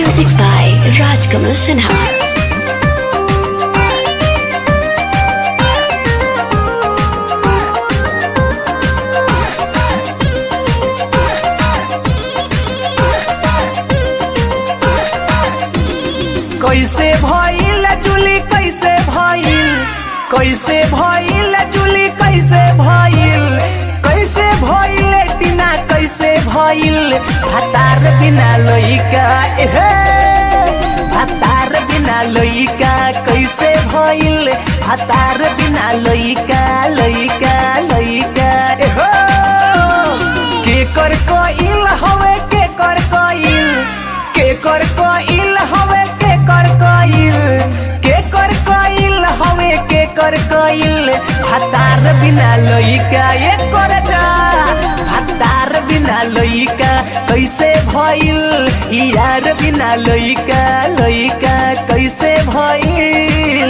Music by Rajkamal Sinha. कैसे भइल जुली कैसे भइल कैसे भइल जुली कैसे भइल कैसे भइल टीना कैसे भइल भतार बिना लइका एहे भतार बिना लइका कैसे भइल भतार बिना लइका लइका लइका एहो के कर कइल हवे के कर कइल के कर कइल हवे के कर कइल के कर कइल हवे के कर कइल हतार बिना लइका ये कर जा हतार बिना लइका कैसे भइल यार बिना लइका लइका कैसे भइल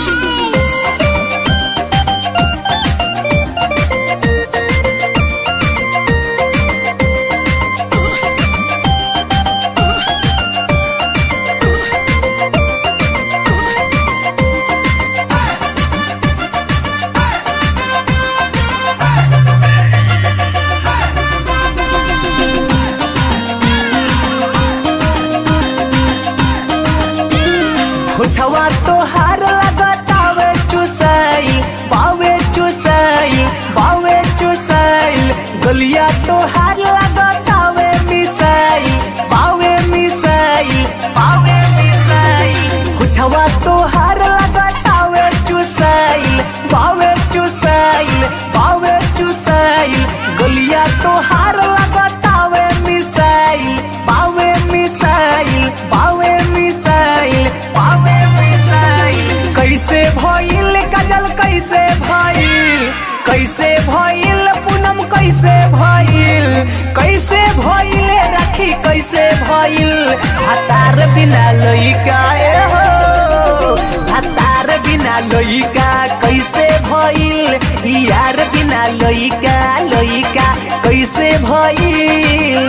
होठवा तोहार लगतावे चुसाई बावे चुसाई बावे चुसाई गलिया तोहार लगतावे मिसाई बावे मिसाई बावे मिसाई होठवा तोहार लगतावे चुसाई बावे चुसाई बावे चुसाई गलिया तोहार लगतावे मिसाई बावे मिसाई बावे मिसाई बावे मिसाई कैसे भइल काजल कैसे भइल कैसे भइल पूनम कैसे भइल कैसे भइल राखी कैसे भइल हतार बिना लइका ए हो हतार बिना लइका कैसे भइल यार बिना लइका लइका कैसे भइल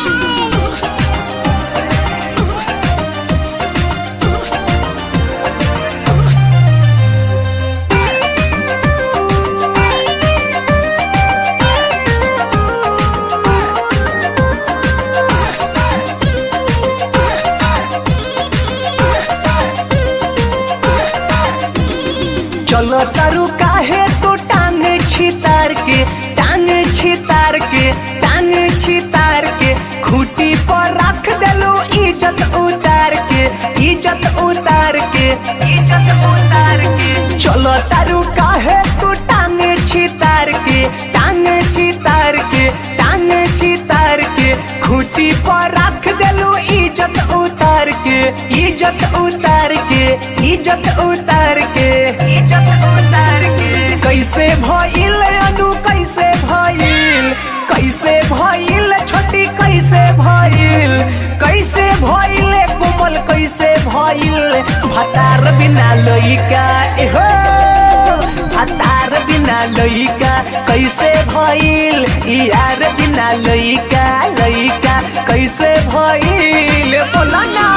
चलो तारू काहे तो टांग छितार के टांग छितार के टांग छितार के खूटी पर रख देलो इज्जत उतार के इज्जत उतार के इज्जत उतार के चलो तारू काहे तो टांग छितार के टांग छितार के टांग छितार के खूटी पर रख देलो इज्जत उतार के इज्जत उतार के इज्जत उतार के इज्जत उतार के कैसे भइल अनु कैसे भइल कैसे भइल छोटी कैसे भइल कैसे भइल कोमल कैसे भइल भतार बिना लइका एहो भतार बिना लइका कैसे भइल यार बिना लइका लइका कैसे भइल बोला ना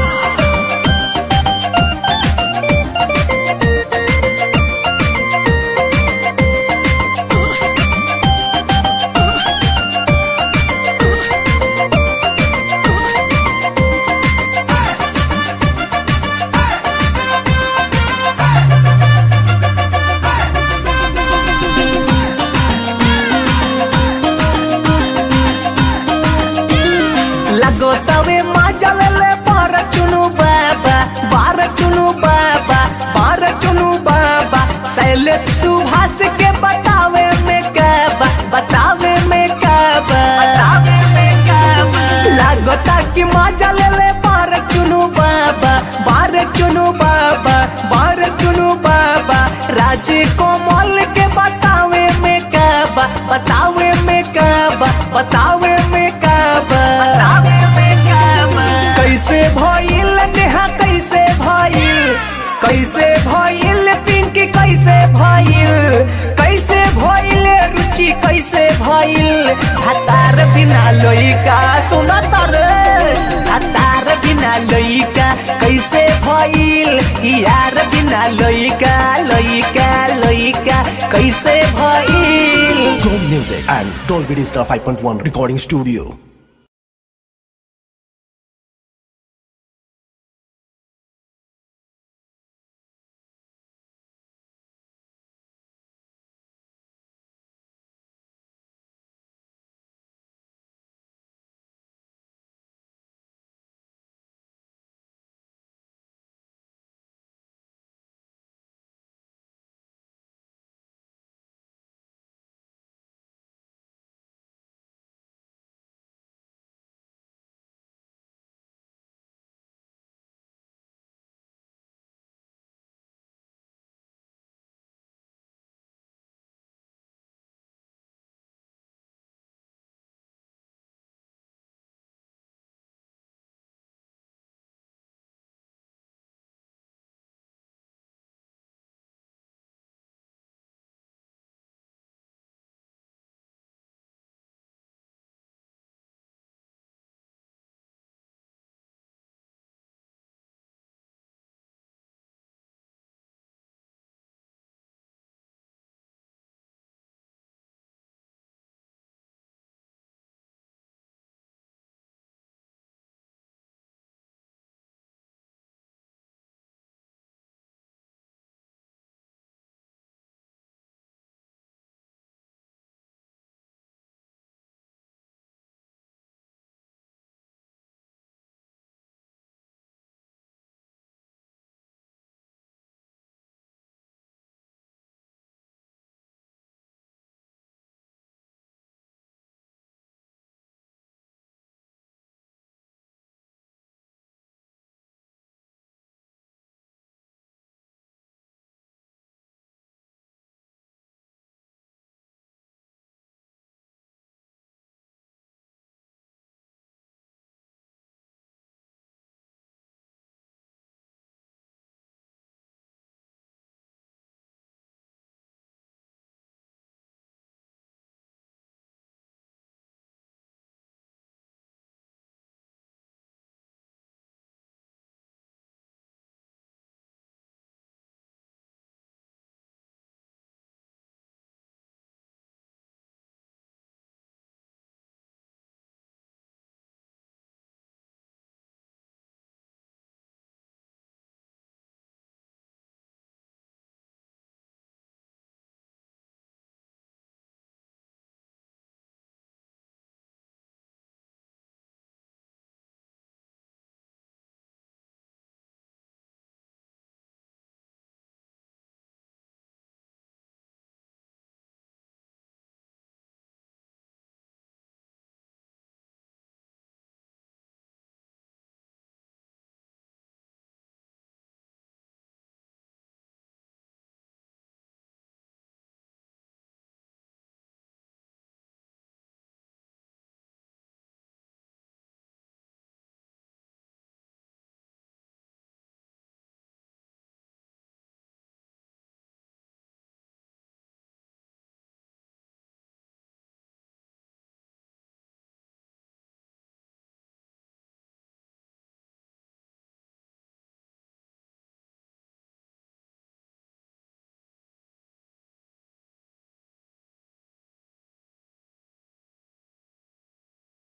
लगो तवे माजल ले बार चुनु बाबा बार चुनु बाबा बार चुनु बाबा सैले सुभाष के बतावे में काबा बतावे में काबा बतावे में काबा लगता कि माजल ले बार चुनु बाबा बार चुनु बाबा बार चुनु बाबा राजे कोमल के बतावे में काबा बतावे में काबा बतावे में काबा बतावे में काबा कैसे भइल नेहा कैसे भइल कैसे भइल पिंकी कैसे भइल कैसे भइल रुचि कैसे भइल हतार बिना लइका सुनत रे हतार बिना बिना लइका कैसे भइल यार बिना लइका लइका लइका कैसे भइल Chrome Music and Dolby Digital 5.1 Recording Studio.